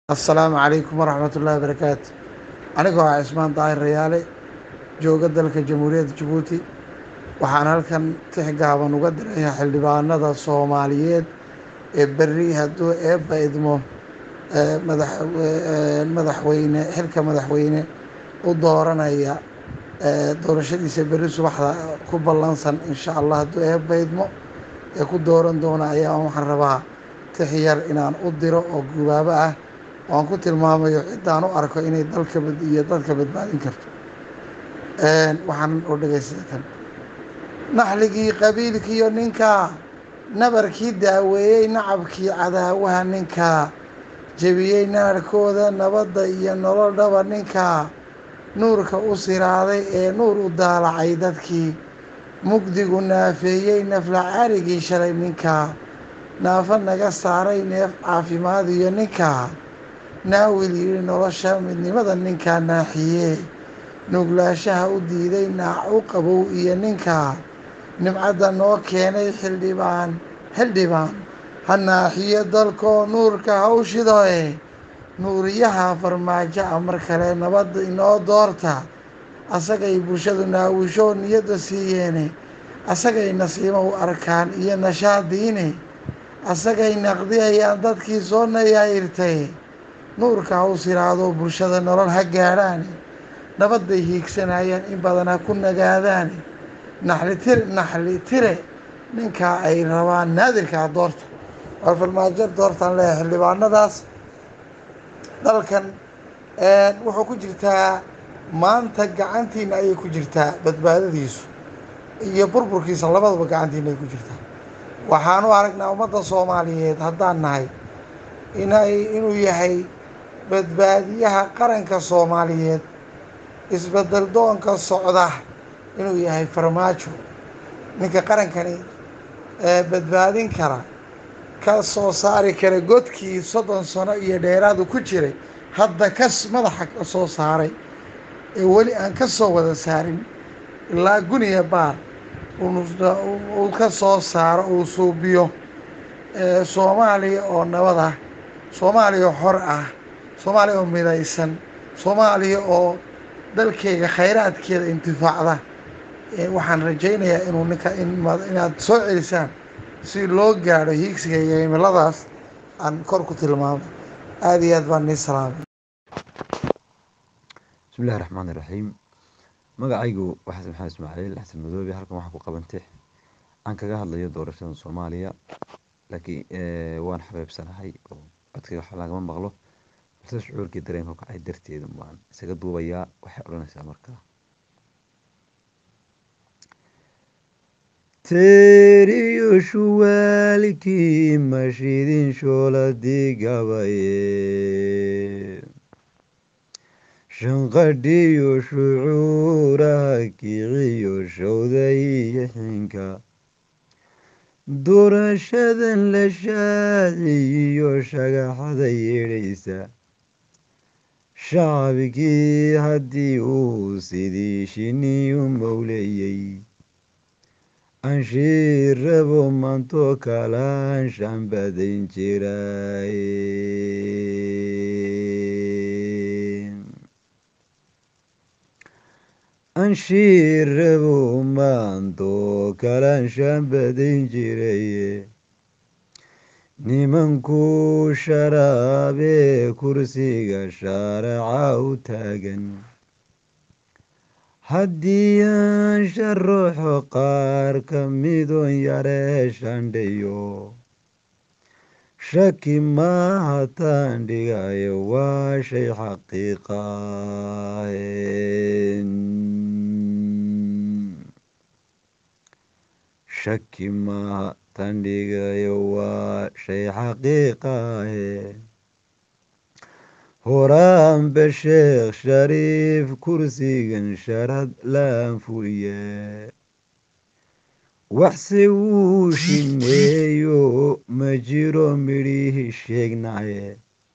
assalaamu calaykum waraxmat ullahi barakaatu anigoo ah cismaan daahir rayaale jooga dalka jamhuuriyadda jabuuti waxaan halkan tix gaaban uga dirayaa xildhibaanada soomaaliyeed ee berri hadduu eebba idmo madax madaxweyne xilka madaxweyne u dooranaya doorashadiisa berri subaxda ku ballansan insha allah hadduu eebba idmo ee ku dooran doona ayaa waxaan rabaa tix yar inaan u diro oo gubaabo ah oan ku tilmaamayo ciddaan u arko inay dalka iyo dadka badbaadin karto waxaan u dhegaysta kan naxligii qabiilkiiyo ninkaa nabarkii daaweeyey nacabkii cadaawaha ninkaa jebiyey naarkooda nabadda iyo nololdhaba ninkaa nuurka u siraaday ee nuur u daalacay dadkii mugdigu naafeeyey nafla carigii shalay ninkaa naafa naga saaray neef caafimaad iyo ninkaa naawil yidhi nolosha midnimada ninkaa naaxiyee nuglaashaha u diiday naac u qabow iyo ninkaa nimcadda noo keenay xildhibaan xildhibaan ha naaxiyo dalkoo nuurka hawshidoe nuuriyaha farmaajo a mar kale nabadda inoo doorta asagay bulshadu naawisho niyadda siiyeene asagay nasiimo u arkaan iyo nashaadiine asagay naqdiyayaan dadkii soo nayaayirtay nuurka haw siraado bulshada nolol ha gaadhaane nabadday hiigsanayaan in badan ha ku nagaadaane naxli tir naxli tire ninkaa ay rabaan naadirkaa doorta waa farmaajo doortaan leeyahay xildhibaanadaas dalkan wuxuu ku jirtaa maanta gacantiina ayay ku jirtaa badbaadadiisu iyo burburkiisa labadaba gacantiina ay ku jirtaa waxaan u aragnaa ummadda soomaaliyeed haddaan nahay inay inuu yahay badbaadiyaha qaranka soomaaliyeed isbedel doonka socda inuu yahay farmaajo ninka qarankani badbaadin kara ka soo saari kara godkii soddon sano iyo dheeraadu ku jiray hadda ka madaxa ka soo saaray ee weli aan ka soo wada saarin ilaa guniya baar uu ka soo saaro uu suubiyo soomaaliya oo nabad ah soomaaliya oo xor ah soomaaliya oo midaysan soomaaliya oo dalkeyga khayraadkeeda intifaacda waxaan rajaynayaa inuu ninka inaad soo celisaan si loo gaadho hiigsiga iyo himiladaas aan kor ku tilmaamo aada iyo aad baan nii salaamay bismillahi raxmaan iraxiim magacaygu waxaas maxamed ismaaciil xasan madoobe halkan waxaa ku qabantay aan kaga hadlayo doorashada soomaaliya laakiin waan xabeebsanahay oo codkayga wax lagama maqlo balse shucuurkii dareenka kacay darteeda baan isaga duubayaa waxay odhanaysaa markaa teriyo shuwaalkii mashidin shooladi gabaye shanqadhiyo shucuuraha kiciyo showday xinka doorashadan la shaaciyo shagaxada yeedhaysa shacabkii haddii uu sidii shiniyu mowleeyey anshiir rabo maanto kalaan shambadayn jiray anshiir rabo maanto kalaan shambadayn jiraye nimankuu sharaabee kursiga shaaraca u taagan haddii aan sharuuxo qaar ka midon yaree shandhayo shaki maaha taan dhigayo waa shay xaqiiqahe shaki maaha taan dhigayo waa shay xaqiiqahe horaanba sheekh shariif kursigan sharad laan fuliye waxse wuu shineeyo ma jiro midhihi sheegnaye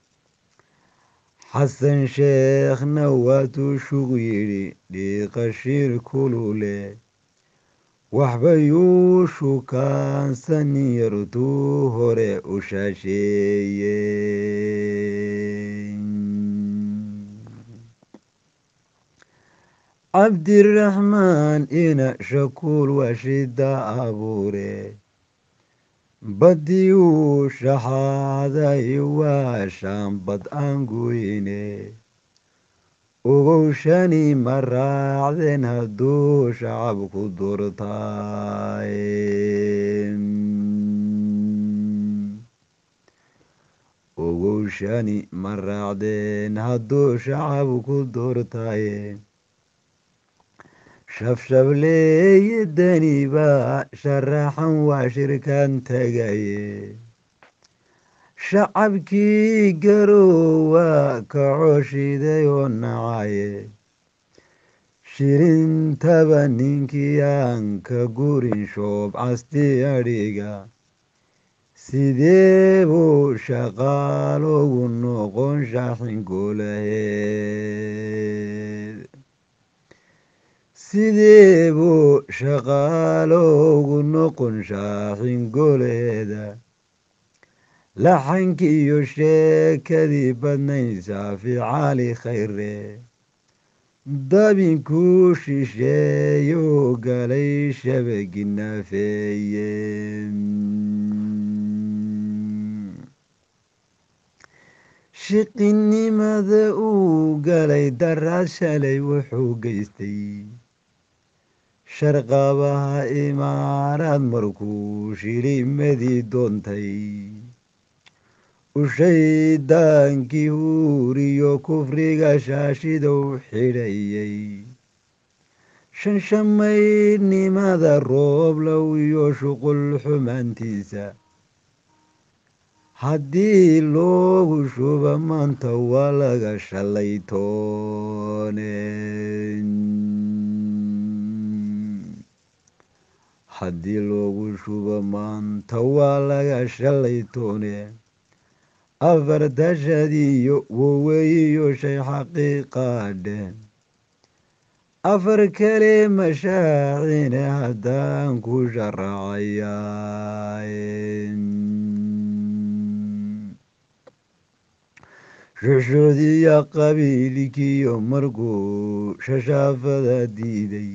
xasan sheekhna waatuu shug yidhi dhiiqashiir kulule waxba yuu shukaansan yartuu hore u shaasheeye cabdiraxmaan ina shakuul waa shida abuure baddii uu shaxaaday waa shaambad aan goyne ogow shani ma raacdeen hadduu shacabku doortaay ogow shani ma raacdeen hadduu shacabku doortaye shabshableeye dani baa sharaxan waa shirkan tagaye shacabkii garoowa kacoshiday oo nacaye shirintaba ninkii aan ka gurin shoob casti adhiga sidee buu shaqaaloogu noqon shaaxin goolaheed sidee buu shaqaaloogu noqon shaaxin goolaheeda laxankii iyo sheekadii badnayd saafi cali khayre dabinkuu shisheeyou galay shabagi nafeeye shiqinimada uu galay daraad shalay wuxuu geystay sharqabaha imaaraad markuu shilimadii doontay ushaydaankii huuriyo kufriga shaashidow xidhayay shanshamaydnimada rooblow iyo shuqul xumaantiisa haddii loogu shuba maanta waa laga shalay toone haddii loogu shubo maanta waa laga shalay toone afartashadiyo woweyiyo shay xaqiiqaadhe afar kale mashaacine haddaan ku sharacayaa shushudiya qabiilkiyo markuu shashaafada diiday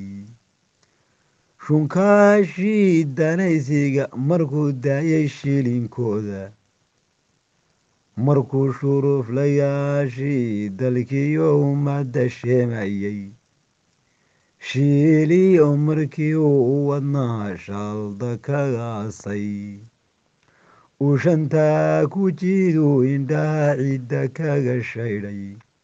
shunkaashii danaysiga markuu daayay shilinkooda markuu shuruuflayaashii dalkiyo ummadda sheemayay shiiliyo markii uu wadnaha shaalda kagaasay uu shantaa ku jiiduu indhaha cidda kaga shaydhay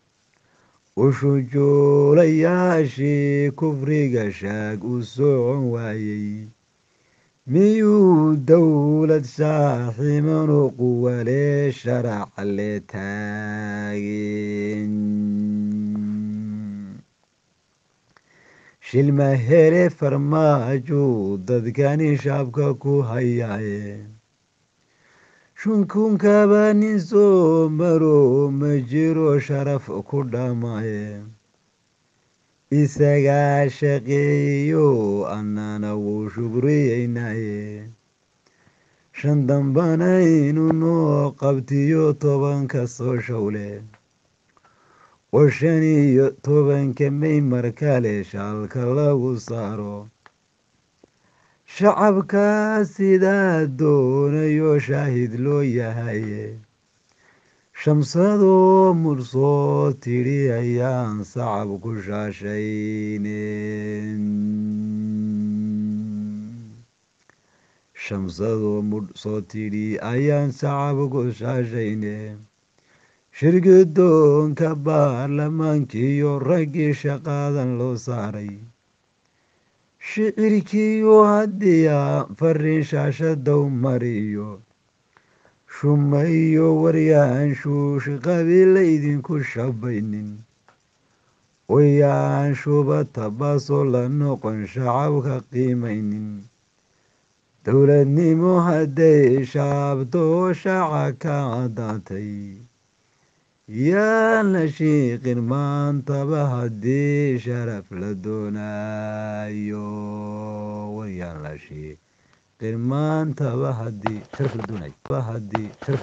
ushujuulayaashii kufriga shaag u socon waayey miyuu dowlad saaximanu quwalee sharaca le taageen shilma hele farmaajuu dadkani shaabka ku hayaaye shunkunkaba nin soo maro ma jiro sharaf ku dhamaaye isagaa shaqeeyo annana wuu shugriyeynaye shan dambana inu noo qabtiyo tobanka soo showle oo shan iyo tobanka may markale shaalka lagu saaro shacabkaa sidaa doonayo shaahid loo yahaye shamsadoo mursoo tidhi ayaan sacab ku shaashayne shamsadoo mursoo tidhi ayaan sacab ku shaashayne shirgidoonka baarlamaankiiyo raggii shaqaadan loo saaray shicirkiiyo haddiyaa fariin shaashadow mariyo shumayo waryaan shuushi qabiila idinku shabaynin wayaan shubata baasoo la noqon shacabka qiimaynin dowladnimo hadday shaabto shaaca ka caddaatay yaan la shiiqin maantaba haddii sharaf la doonaayo waryaan la shiiqin maantaba haddii sharaf la doonayo